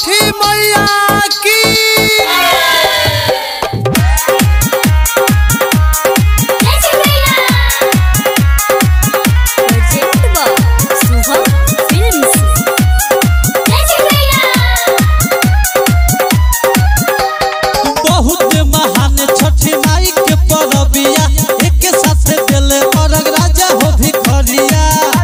छठी मैया की प्रोजेक्ट बा शुभम फिल्म्स बहुत महान छठी माई के परबिया एक साथ दिले अरग राजा हो भिखरिया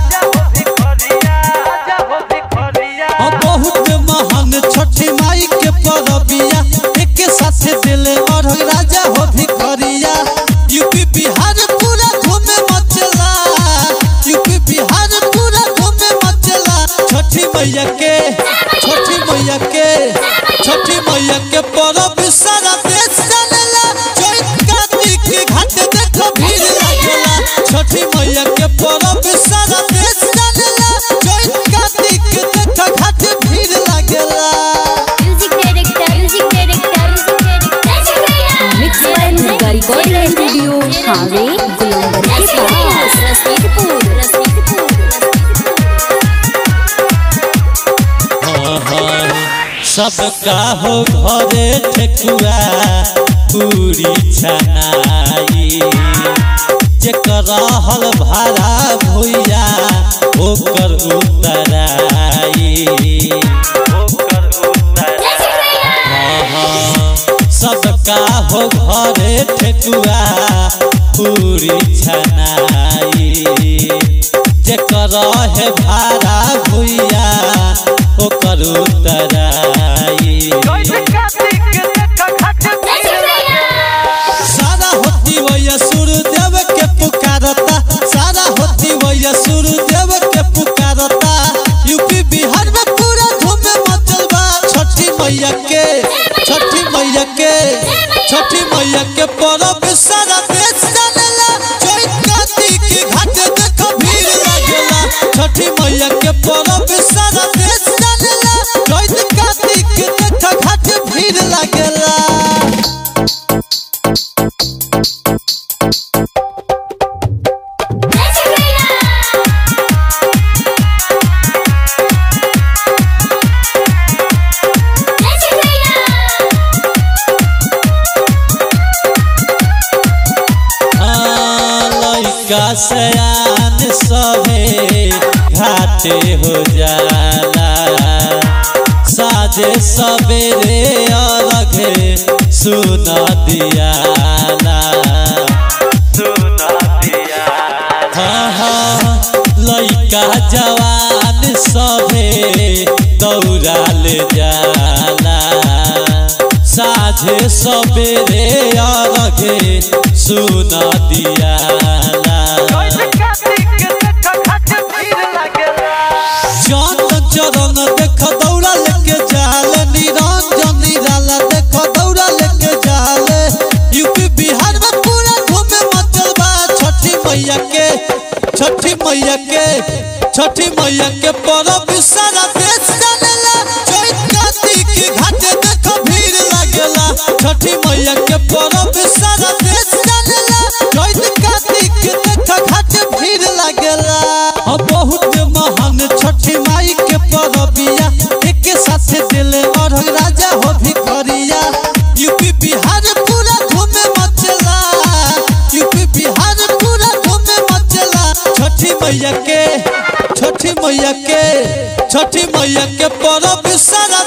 ओ बहुत महान छठी माई के परबिया एक साथ दिले अरग राजा हो भिखरिया यूपी बिहार पूरा घूमे मचला यूपी बिहार पूरा घूमे मचला छठी मैया के छठी मैया के छठी मैया के परब सारा देश जानेला चैत कार्तिक के घाट देखो भीड़ लागेला छठी मैया के परब सारा देश जानेला चैत कार्तिक के देखो घाट भीड़ लागेला music director music director mix by Durga recording studio हावे गुलंबर के पास रसीदपुर रसीदपुर सबका हो घरे ठेकुआ पूरी छनाई जेकर हल भाड़ा भुइया ओकर उतराई हाँ, हाँ, सबका हो घरे ठेकुआ पूरी छनाई जेकर है भाड़ा भुइया ओकर उतराई सारा होती वैया सूर्यदेव के पुकारता सारा होती वैया सूर्यदेव के पुकारता यूपी बिहार में पूरा धूम मचल बा छठी मैया के छठी मैया के छठी मैया के परब सारा देश जानेला चैत कार्तिक के घाट देखो भीड़ लागेला छठी मैया के परब सारा देश जानेला चैत कार्तिक के देखो घाट भीड़ लागेला लैका सयान सभे घाटे हो जाला साजे सवेरे अलगे सुन दियाला हाँ हाँ लैका जवान सभे दौड़ाल जाला साझे सवेरे अलगे सुन दियाला चंद चरण देख दौड़ा लेके जाल निरंजन निराला देख दौड़ा लेके जाल यूपी बिहार में पूरा घूमे मचल बा छठी मैया के छठी मैया के छठी मैया के परब सारा देश जानेला चैत कार्तिक के घाटे देखो भीड़ लागेला छठी मैया के परब सारा देश जानेला चैत कार्तिक के देखो घाटे भीड़ लागेला अब बहुत महान छठी माई के परबिया एक साथ दिले और राजा हो भिखरिया यूपी बिहार पूरा घूमे मचला यूपी बिहार पूरा घूमे मचला छठी मैया के छठी मैया के छठी मैया के परब सारा